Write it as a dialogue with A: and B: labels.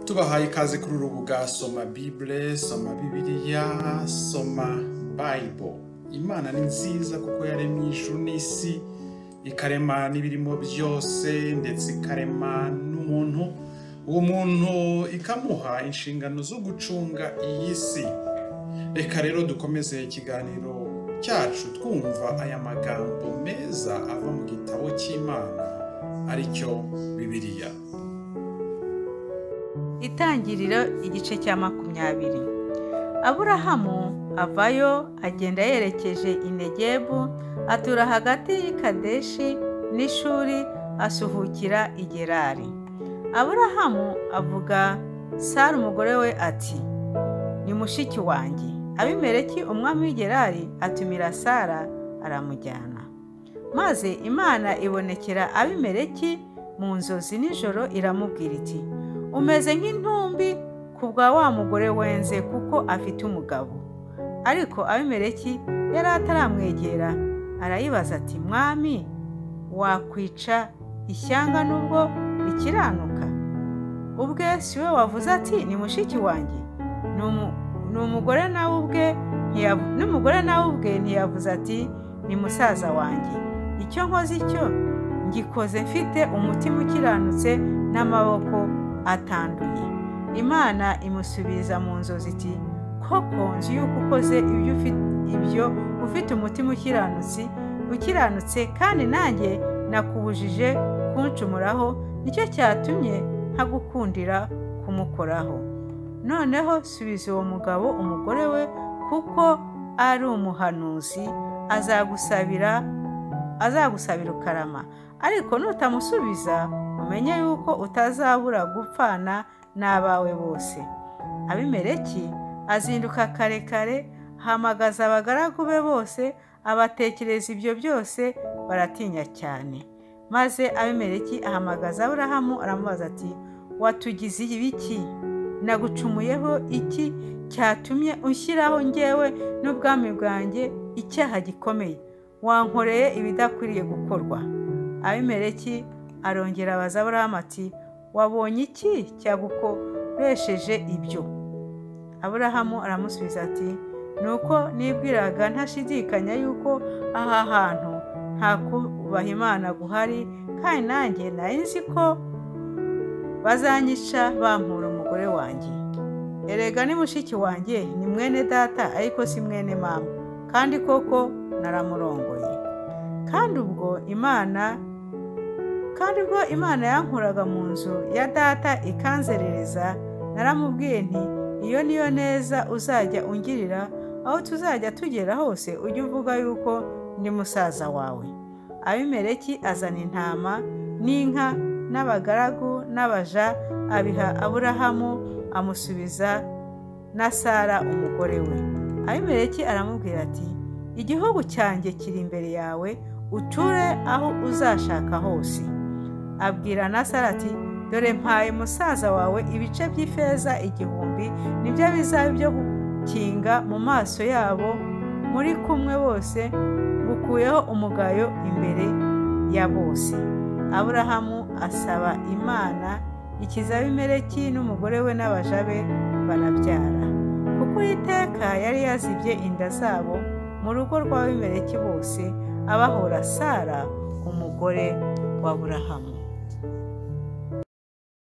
A: tubahaye ikaze kuri uru rubuga soma bibure soma bibiliya soma bayibo imana ni nziza kuko yaremye ijuru n'isi ikarema n'ibirimo byose ndetse ikarema n'umuntu uwo muntu ikamuha inshingano zo gucunga iyi si reka rero dukomeze ikiganiro cyacu twumva aya magambo meza ava mu gitabo cy'imana aricyo bibiliya
B: Itangiriro igice cya makumyabiri aburahamu avayo agenda yerekeje i Negebu atura hagati y'i kadeshi n'ishuri asuhukira i gerari aburahamu avuga sara umugore we ati ni mushiki wanjye abimeleki umwami w'i gerari atumira sara aramujyana maze imana ibonekera abimeleki mu nzozi nijoro iramubwira iti umeze nk'intumbi ku bwa wa mugore wenze kuko afite umugabo ariko abimeleki yari ataramwegera arayibaza ati mwami wakwica ishyanga nubwo rikiranuka ubwe si we wavuze ati ni mushiki wanjye Ni umu- ni umugore nawe ubwe ntiya- n'umugore nawe ubwe ntiyavuze ati ni musaza wanjye icyo nkoze icyo ngikoze mfite umutima ukiranutse n'amaboko atanduye imana imusubiriza mu nzozi iti koko nzi yuko ukoze ibyo ufi- ibyo ufite umutima ukiranutse ukiranutse kandi nanjye nakubujije kuncumuraho nicyo cyatumye ntagukundira kumukoraho noneho subiza uwo mugabo umugore we kuko ari umuhanuzi azagusabira azagusabira ukarama ariko nutamusubiza umenye yuko utazabura gupfana n'abawe bose abimeleki azinduka kare kare hamagaza abagaragu be bose abatekereza ibyo byose baratinya cyane maze abimeleki ahamagaza aburahamu aramubaza ati watugize ibiki nagucumuyeho iki cyatumye unshyiraho ngewe n'ubwami bwanjye icyaha gikomeye wankoreye ibidakwiriye gukorwa abimeleki arongera abaza aburahamu ati wabonye iki cyagukoresheje ibyo aburahamu aramusubiza ati nuko nibwiraga ntashidikanya yuko aha hantu nta kubaha imana guhari kandi nanjye nari nzi ko bazanyica bampura umugore wanjye erega ni mushiki wanjye ni mwene data ariko si mwene mama kandi koko naramurongoye kandi ubwo imana kandi ubwo imana yankuraga mu nzu ya data ikanzerereza naramubwiye nti iyo niyo neza uzajya ungirira aho tuzajya tugera hose ujye uvuga yuko ndi musaza wawe abimeleki azana intama n'inka n'abagaragu n'abaja abiha aburahamu amusubiza na sara umugore we abimeleki aramubwira ati igihugu cyanjye kiri imbere yawe uture aho uzashaka hose abwira na sara ati dore mpaye musaza wawe ibice by'ifeza igihumbi nibyo bizaba byo gukinga mu maso yabo muri kumwe bose ngukuyeho umugayo imbere ya bose aburahamu asaba imana ikiza abimeleki n'umugore we n'abaja be barabyara kuko uwiteka yari yazibye inda zabo mu rugo rw'abimeleki bose abahora sara umugore wa aburahamu